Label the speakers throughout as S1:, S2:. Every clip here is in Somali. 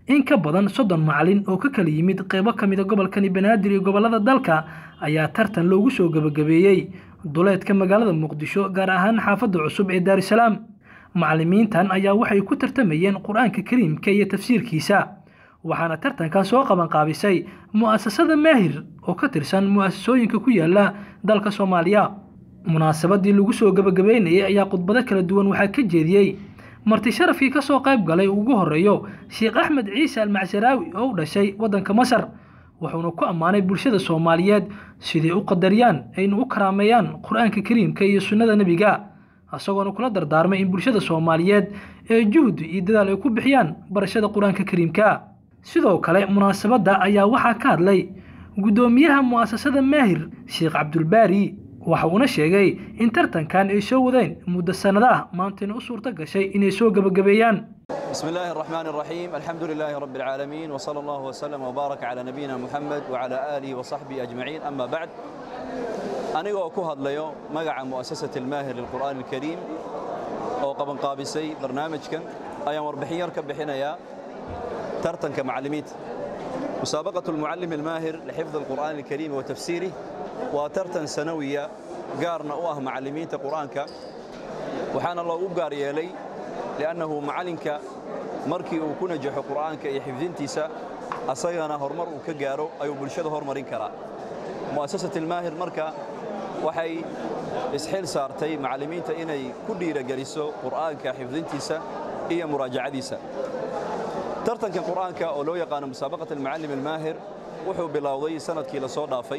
S1: in ka badan soddon macalin oo ka kala yimid qeybo ka mida gobolkani banaadir iyo gobollada dalka ayaa tartan loogu soo gebagabeeyey duleedka magaalada muqdisho gaar ahaan xaafadda cusub ee daarusalaam macalimiintan ayaa waxay ku tartamayeen qur-aanka kariimka iyo tafsiirkiisa waxaana tartankan soo qabanqaabisay mu'asasada maahir oo ka tirsan mu'asasooyinka ku yaala dalka soomaaliya munaasabadii lagu soo gebagabeynayay ayaa khudbado kala duwan waxaa ka jeediyey marti sharafkii ka soo qayb galay ugu horreeyo sheekh axmed ciise almacsaraawi oo u dhashay waddanka masar wuxuuna ku ammaanay bulshada soomaaliyeed siday u qadariyaan ayna u karaameeyaan qur-aanka kariimka iyo sunnada nebiga isagoona kula dardaarmay in bulshada soomaaliyeed ee juhdi iyo dadaal ay ku bixiyaan barashada qur-aanka kariimka sidoo kale munaasabadda ayaa waxaa ka hadlay guddoomiyaha mu'asasada maahir sheekh cabdulbaari waxa uuna sheegay in tartankan ay soo wadeen muddo sannado ah maantayna u suurto gashay inay soo gebagabeeyaan
S2: بسم الله الرحمن الرحيم الحمد لله رب العالمين وصلى الله وسلم وبارك على نبينا محمد وعلى آله وصحبه أجمعين أما بعد أنا ku hadlayo magaca مؤسسة الماهر للقرآن الكريم oo qaban qaabisay barnaamijkan ayaan warbixin yar ka bixinayaa tartanka macallimiinta مسابقة المعلم الماهر لحفظ القرآن الكريم وتفسيره وترتن سنوية قارنا أوه معلمين قرآنك وحان الله أبقار يلي لأنه معلنك markii uu ku najaxo qur'aanka iyo xifdintiisa asagana horumar uu ka gaaro ayuu bulshada horumarin karaa mu'asasat almaahir marka waxay isxil saartay macallimiinta inay ku dhiirageliso qur'aanka xifdintiisa iyo muraajacadiisa tartanka qur'aanka oo loo yaqaano musaabaqat almucallim almaahir wuxuu bilowday sanadkii la soo dhaafay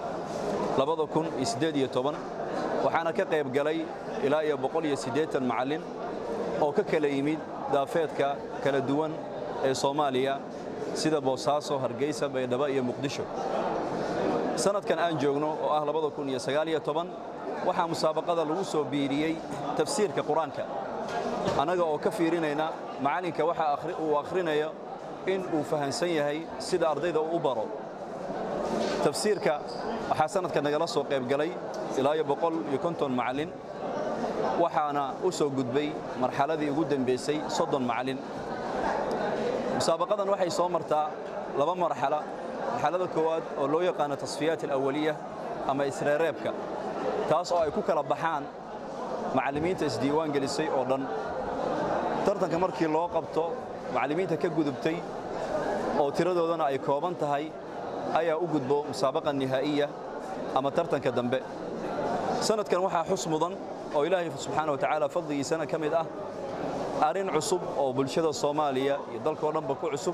S2: waxaana ka qayb galay ilaa iyo macallin oo ka kala yimid daafeedka kala duwan ee soomaaliya sida boosaaso hargeysa baydhabo iyo muqdisho sanadkan aan joogno oo ah waxaa musaabaqada lagu soo biiriyey tafsiirka qur-aanka annaga oo ka fiirinayna macallinka waxa uu akhrinayo in uu fahansan yahay sida ardayda uu u baro tafsiirka waxaa sanadka nagala soo qayb galay ilaa iyo boqol iyo konton macallin waxaana u soo gudbay marxaladii ugu dambaysay soddon macallin musaabaqadan waxay soo martaa laba marxalo marxalada koowaad oo loo yaqaano tasfiyaat alawaliya ama isreereebka taas oo ay ku kala baxaan macallimiinta isdiiwaan gelisay oo dhan tartanka markii loo qabto macallimiinta ka gudubtay oo tiradoodana ay kooban tahay ayaa u gudbo musaabaqa nihaa'iya ama tartanka dambe sanadkan waxaa xus mudan oo ilaahay subxaana wa tacaala fadligiisana ka mid ah arrin cusub oo bulshada soomaaliya iyo dalkao dhanba ku cusub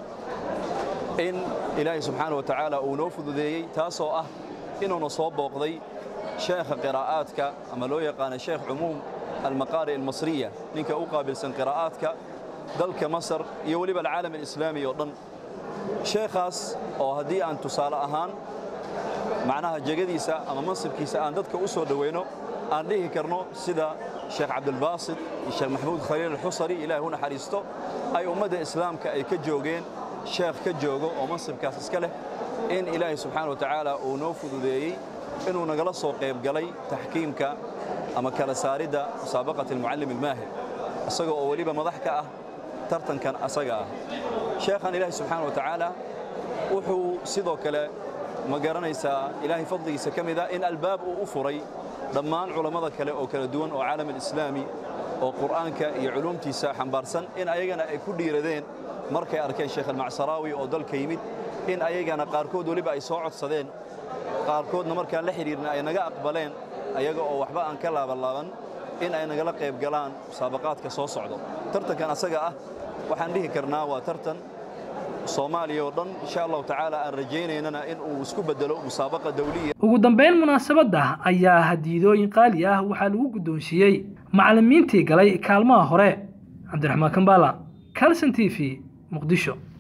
S2: in ilaahay subxaana wa tacaala uu noo fududeeyey taasoo ah inuuna soo booqday sheekha qiraa'aadka ama loo yaqaano sheekh cumuum almaqaari almasriya ninka u qaabilsan qiraa'aadka dalka masar iyo weliba alcaalam alislaami oo dhan sheekhaas oo haddii aan tusaale ahaan macnaha jegadiisa ama mansibkiisa aan dadka u soo dhowayno aan dhihi karno sida sheekh cabdilbaasit iyo sheekh maxamuud khaliil alxusari ilaahay u naxariisto ay ummadda islaamka ay ka joogeen sheekh ka joogo oo mansibkaas iska leh in ilaahay subxaana wa tacaala uu noo fududeeyey inuu nagala soo qayb galay taxkiimka ama kala saaridda musaabaqati almucallim almaahir isagoo oo weliba madax ka ah tartankan asaga ah sheekhan ilaahay subxaana wa tacaala wuxuu sidoo kale ma garanaysaa ilaahay fadligiisa ka mid ah in albaab uu u furay dhammaan culammada kale oo kala duwan oo caalam alislaami oo qur'aanka iyo culuumtiisa xambaarsan in ayagana ay ku dhiiradeen markay arkeen sheekh almacsaraawi oo dalka yimid in ayagana qaarkood weliba ay soo codsadeen qaarkoodna markaan la xidhiirna ay naga aqbaleen ayaga oo waxba aan ka laabanlaaban in ay nagala qayb galaan musaabaqaadka soo socdo tartankan asaga ah waxaan dhihi karnaa waa tartan soomaaliya oo dhan insha allahu tacaala aan rajaynaynana in uu isku bedelo musaabaqa dawliya
S1: ugu dambeyn munaasabadda ayaa hadiidooyin qaali ah waxaa lagu guddoonsiiyey macallimiintii galay kaalmaha hore cabdiraxmaan kambaala calson t v muqdisho